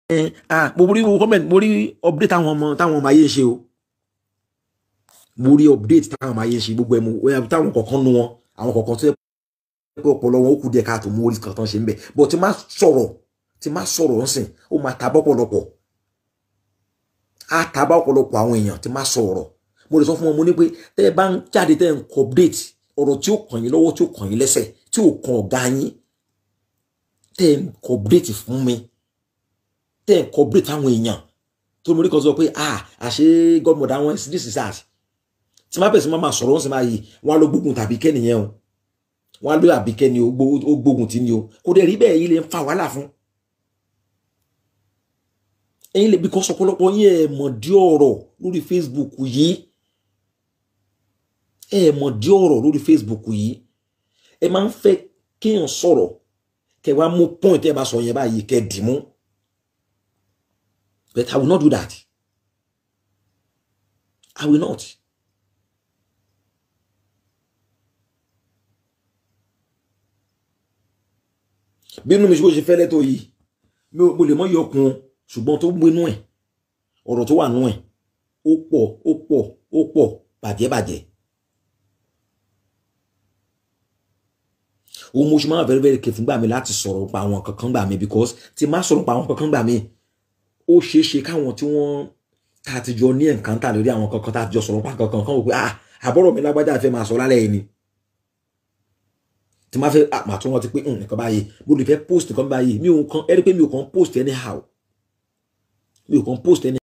ah mo rí comment mo rí update táwọn ọmọ táwọn ọmọ ayé ń ṣe o mo rí update táwọn ọmọ ayé ń ṣe gbogbo ẹ̀ mo táwọn kọ̀ọ̀kan nu wọn àwọn kọ̀ọ̀kan tó yẹ pé ọpọlọ wọn ó kù díẹ̀ káàtó mo rí kan tán ṣe ń bẹ̀ but tí má sọ̀rọ̀ tí má sọ̀rọ̀ ń sìn ó máa ta bọ́pọ̀lọpọ̀ á ta bá ọ̀pọ̀lọpọ̀ àwọn èèyàn tí má sọ̀rọ̀ mo lè sọ fún wọn mo ní pé tẹ́ ẹ bá ń jáde tẹ́ ẹ ń kọ update ọ̀rọ̀ tí ó kàn yín lọ́wọ́ tí ó kàn yín lẹ́sẹ̀ tí ò kan ọ̀gá yín tẹ́ ẹ ń kọ update fún mi tẹ́ ẹ ń kọ update fáwọn èèyàn tó mo rí kan sọ pé ah àṣé godmother wọn this is that tí má bẹ̀rẹ̀ sí máa sọ̀rọ̀ wọn sì máa yí wọn á lọ gbógun tàbí kẹ́nìyẹn o wọn á lọ àbíkẹ́ ni ó gbógun tí ni o kò dẹ̀ rí bẹ́ẹ̀ yìí lè ń fa wàhálà fún ẹ̀yin lè bí kọ́ sọpọlọpọ yín ẹ̀ mọ̀ dí ọ̀rọ̀ lórí Facebook yìí ẹ̀ mọ̀ dí ọ̀rọ̀ lórí Facebook yìí ẹ máa ń fẹ́ kéèyàn sọ̀rọ̀ kẹ́ wá mú point ẹ bá sọ yẹn báyìí kẹ́ dì mú but I will not do that I will not. bí inú mi ṣe bó ṣe fẹ́lẹ́ tó yìí mo lè mọ yọkun ṣùgbọ́n tó gbénú ẹ̀ ọ̀rọ̀ tó wà nú ẹ̀ ó pọ̀ ó pọ̀ ó pọ̀ bàjẹ́bàjẹ́. òun mo ṣe máa very very careful gbà mí láti sọ̀rọ̀ pa àwọn kankan gbà mí because tí má sọ̀rọ̀ pa àwọn kankan gbà mí ó ṣeé ṣe káwọn tí wọ́n tá a ti jọ ní ẹ̀ǹkan tà lórí àwọn kankan tá a ti jọ sọ̀rọ̀ pa kankan kan wò pé ah àbọ̀rọ̀ mi lágbájá fẹ́ máa sọ lálẹ́ yìí ni tí máa fẹ́ àmà tó wọ́n ti pé nǹkan báyìí mo lè fẹ́ post nǹkan báyìí mi ò kàn ẹ́ rí pé mi ò kàn post anyhow mi ò kàn post any